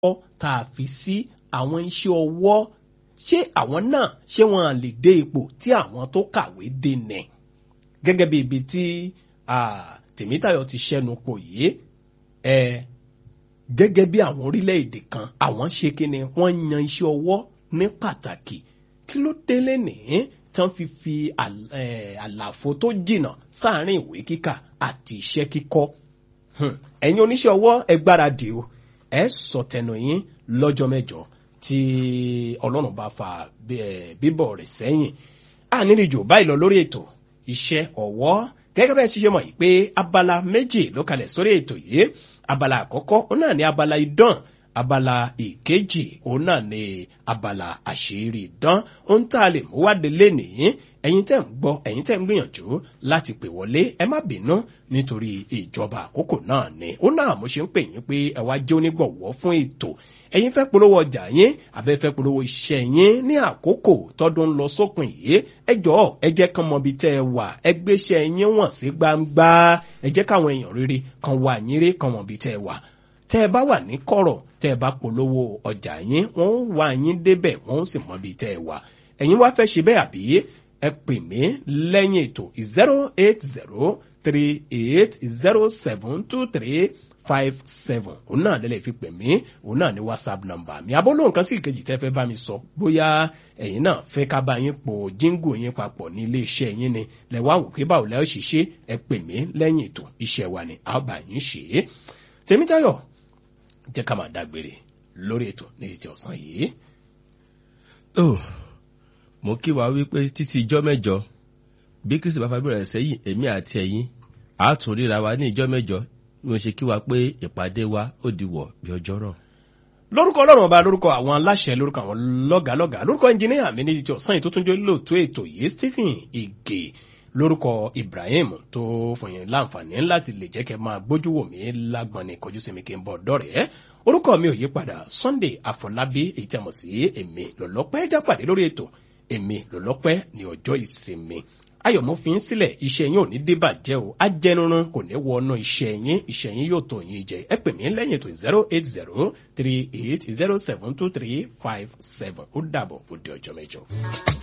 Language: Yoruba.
ọwọ́ tá a fi sí àwọn iṣẹ́ ọwọ́ ṣé àwọn náà ṣé wọn lè dé ipò tí àwọn tó kàwé dé nẹ̀ gẹ́gẹ́ bí ibi tí Tèmítáyọ̀ ti ṣẹ́nu pò yìí ẹ gẹ́gẹ́ bí àwọn orílẹ̀-èdè kan àwọn ṣe kí ni wọ́n yan iṣẹ́ ọwọ́ ní pàtàkì kí ló délé nìyí tán fi fi àlàfo tó jìnnà sáàárín ìwé kíkà àti iṣẹ́ kíkọ́ ẹ̀yin oníṣẹ́ ọwọ́ ẹ gbáradì o ẹ sọ tẹnu yín lọ́jọ́ mẹ́jọ tí ọlọ́run bá fa bíbọ̀ rẹ̀ sẹ́yìn àníríjò báyìí lọ lórí ètò iṣẹ́ ọwọ́ gẹ́gẹ́ bẹ́ẹ̀ ti ṣe mọ̀ yìí pé abala méjì ló kalẹ̀ sórí ètò yìí abala àkọ́kọ́ òun náà ní abala idán abala ìkejì òun náà ní abala àṣírí idán ohun tá a lè mú wá délé nìyí ẹ̀yin tẹ́ ń gbọ́ ẹ̀yin tẹ́ ń gbìyànjú láti pè wọlé ẹ má bínú nítorí ìjọba àkókò náà ni ó náà mo ṣe ń pè yín pé ẹ wá jẹ́ onígbọ̀wọ́ fún ètò ẹ̀yin fẹ́ polówó ọjà yín àbẹ́ fẹ́ polówó iṣẹ́ yín ní àkókò tọ́dún lọ sópin yìí ẹ jọ̀ọ́ ẹ jẹ́ kán mọ ibi tẹ́ ẹ wà ẹ gbéṣẹ́ yín wọ̀n sí gbangba ẹ jẹ́ káwọn èèyàn rere kan wà yín rí kan mọ ibi tẹ́ ẹ wà tẹ́ ẹ bá wà ní kọ̀rọ̀ tẹ́ ẹ bá polówó ọjà yín wọ́n wà yín débẹ̀ wọ́n sì mọ ibi tẹ́ ẹ wà ẹ̀yin wá fẹ́ ṣe bẹ́ẹ̀ àbí ẹ pè mí lẹ́yìn ètò zero eight zero three eight zero seven two three five seven òun náà lẹ́lẹ̀ fi pè mí òun náà ní whatsapp number mi abọ́lóhùn kan sí ìkejì tẹ́ fẹ́ bá mi sọ bóyá ẹ̀yin náà fẹ́ ká bá yín po jíngò yín papọ̀ ní ilé iṣẹ́ yín ni lẹ́wọ́n àwò pé báwo lẹ́yìn ṣiṣẹ́ ẹ pè mí lẹ́yìn ètò iṣẹ́ wa ni a bá yín ṣe é Tèmítáyọ̀ jẹ́ ká máa dágbére lórí ètò ní ti ọ̀sán yìí. ó mo kí wa wípé títí ijọ́ mẹ́jọ bí kristi bá fagbára rẹ̀ sẹ́yìn èmi àti ẹ̀yin a tún ríra wa ní ijọ́ mẹ́jọ bí mo ṣe kí wa pé ìpàdé wa ó di wọ̀ bí ọjọ́ rọ̀. lórúkọ ọlọ́run ọba lórúkọ àwọn aláṣẹ lórúkọ àwọn lọ́gàlọ́gà lórúkọ ẹnjìníà mi ní ti ọ̀sán yìí tó tún jẹ́ lóòótọ́ ètò yìí Stephen Ige lórúkọ Ibrahim tó fún yín láǹfààní láti lè jẹ́ kẹ́ máa gbójú wò mí lágbọ̀n ní kọjú sí mi kí n bọ̀ dọ́rẹ̀ẹ́ orúkọ mi ò yí padà Sunday Afọlábí èyí tí a mọ̀ sí èmi lọ́lọ́pẹ́ jápàdé lórí ètò èmi lọ́lọ́pẹ́ ní ọjọ́ ìsinmi ayọ̀ mo fi ń sílẹ̀ iṣẹ́ yín ò ní débàjẹ́ o ajẹnurun kò ní wọnú iṣẹ́ yín iṣẹ́ yín yóò tó yín jẹ ẹ pè mí lẹ́yìn ètò zero eight zero three eight zero seven two three five seven ó dàbọ̀ ó di ọjọ́ mẹ́jọ.